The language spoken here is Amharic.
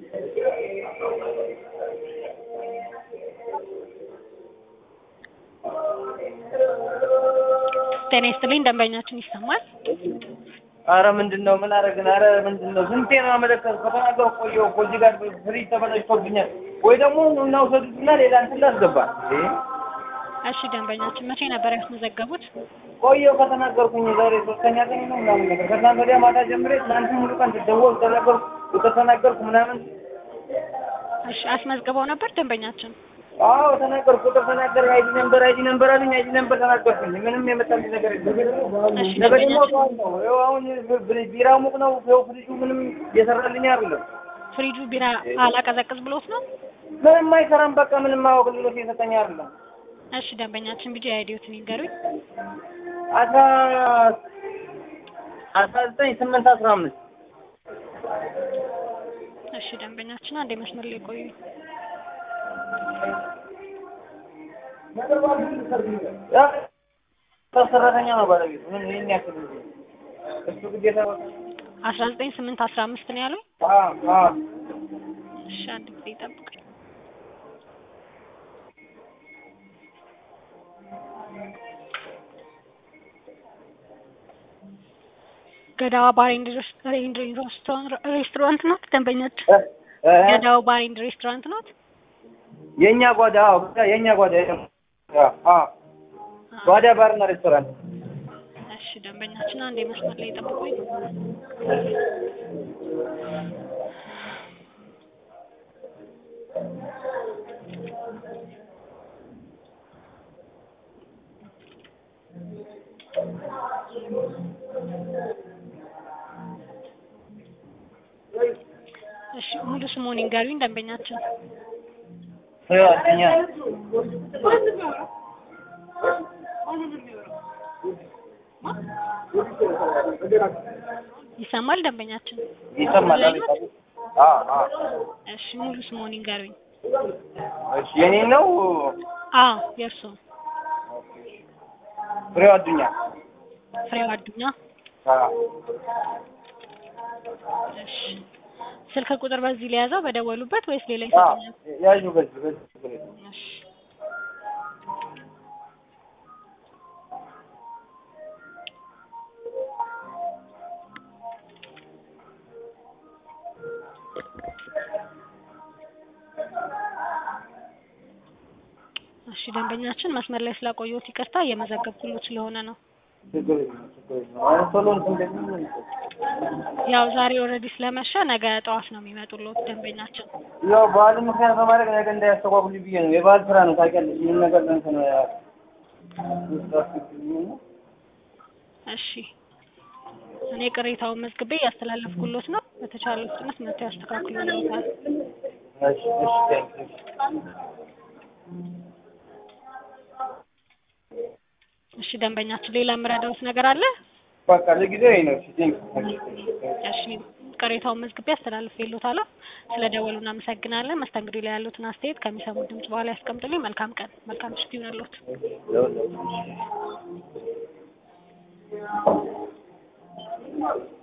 ጤና ይስጥልኝ ደንበኛችን ይሰማል? አረ ምንድን ነው ምን አደረግን? አረ ምንድን ነው ስንቴ ነው አመለከትኩ ከተናገርኩ ቆየሁ እኮ እዚህ ጋር ፍሪጅ ተበላሽቶብኛል። ወይ ደግሞ እናውሰዱትና ሌላ እንትን ላስገባ እንዴ እሺ ደንበኛችን መቼ ነበር ያስመዘገቡት? ቆየሁ ከተናገርኩኝ ዛሬ ሶስተኛ ቀን ነው ምናምን ነገር ከትናንት ወዲያ ማታ ጀምሬ ትናንት ሙሉ ቀን ስደወል ተናገርኩ ከተናገርኩ ምናምን እሺ አስመዝግበው ነበር ደንበኛችን? አዎ ተናገርኩ ቁጥር ተናገር አይዲ ነምበር አይዲ ነምበር አለኝ አይዲ ነምበር ተናገርኩኝ ምንም የመጣልኝ ነገር የለም እሺ ነገ ደግሞ ደንበኛችን ጠዋት ነው ይኸው አሁን ቢራው ሙቅ ነው ይኸው ፍሪጁ ምንም እየሰራልኝ አይደለም ፍሪጁ ቢራ አላቀዘቅዝ ብሎት ነው? ምንም አይሰራም በቃ ምንም አገልግሎት እየሰጠኝ አይደለም እሺ ደንበኛችን ቢጂ አይዲዎትን ይንገሩኝ። አስራ አስራ ዘጠኝ ስምንት አስራ አምስት እሺ ደንበኛችን አንዴ መስመር ላይ ቆዩ። ሰራተኛ ነው ባለቤቱ ምን ይህን ያክል እንጂ እሱ ግዴታ አስራ ዘጠኝ ስምንት አስራ አምስት ነው ያሉኝ? አዎ አዎ እሺ አንድ ጊዜ ይጠብቁኝ። ገዳዋ ባር ኤንድ ሬስቶራንት ናት ደንበኛችን? እ እ ገዳው ባር ኤንድ ሬስቶራንት ናት? የእኛ ጓዳ አዎ በቃ የእኛ ጓዳ አዎ አዎ ጓዳ ባርና ሬስቶራንት እሺ ደንበኛችን አንዴ መስመር ላይ ጠብቁኝ። እሺ ሙሉ ስሙን ይንገሩኝ ደንበኛችን። ይኸው እኛ ይሰማል ደንበኛችን? ይሰማል ላይ ነው? አዎ አዎ እሺ ሙሉ ስሙን ይንገሩኝ። እሺ የኔ ነው አዎ የእርሱ ፍሬው አዱኛ ፍሬው አዱኛ። አዎ እሺ ስልክ ቁጥር በዚህ ሊያዘው በደወሉበት ወይስ ሌላ አዎ ይሰጡኛል? ያዡ በዚህ በዚህ ችግር የለም። እሺ እሺ ደንበኛችን መስመር ላይ ስላቆየሁት ይቅርታ እየመዘገብኩሎት ስለሆነ ነው። ችግር የለም ችግር የለም አሁን ቶሎ እንትን እንደሚል ያው ዛሬ ኦልሬዲ ስለመሸ ነገ ጠዋት ነው የሚመጡሎት ደንበኛችን። ያው በዓልን ምክንያት በማድረግ ነገ እንዳያስተጓጉል ብዬ ነው። የበዓል ስራ ነው ታውቂያለሽ። ይህን ነገር እንትን እሺ እኔ ቅሬታውን መዝግቤ ያስተላለፍኩሎት ነው። በተቻለ ፍጥነት መጥተው ያስተካክሉልዎታል። እሺ እሺ ቴንክ ዩ። እሺ ደንበኛችን ሌላ የምረዳዎት ነገር አለ? በቃ ለጊዜው ይሄ ነው። እሺ ቴንክ ዩ። እሺ እሺ እሺ ቅሬታውን መዝግቤ አስተላልፌልዎታለሁ። ስለ ደወሉ እናመሰግናለን። መስተንግዶ ላይ ያሉትን አስተያየት ከሚሰሙት ድምጽ በኋላ ያስቀምጡልኝ። መልካም ቀን፣ መልካም ምሽት ይሁንልዎት። ለሁላችንም።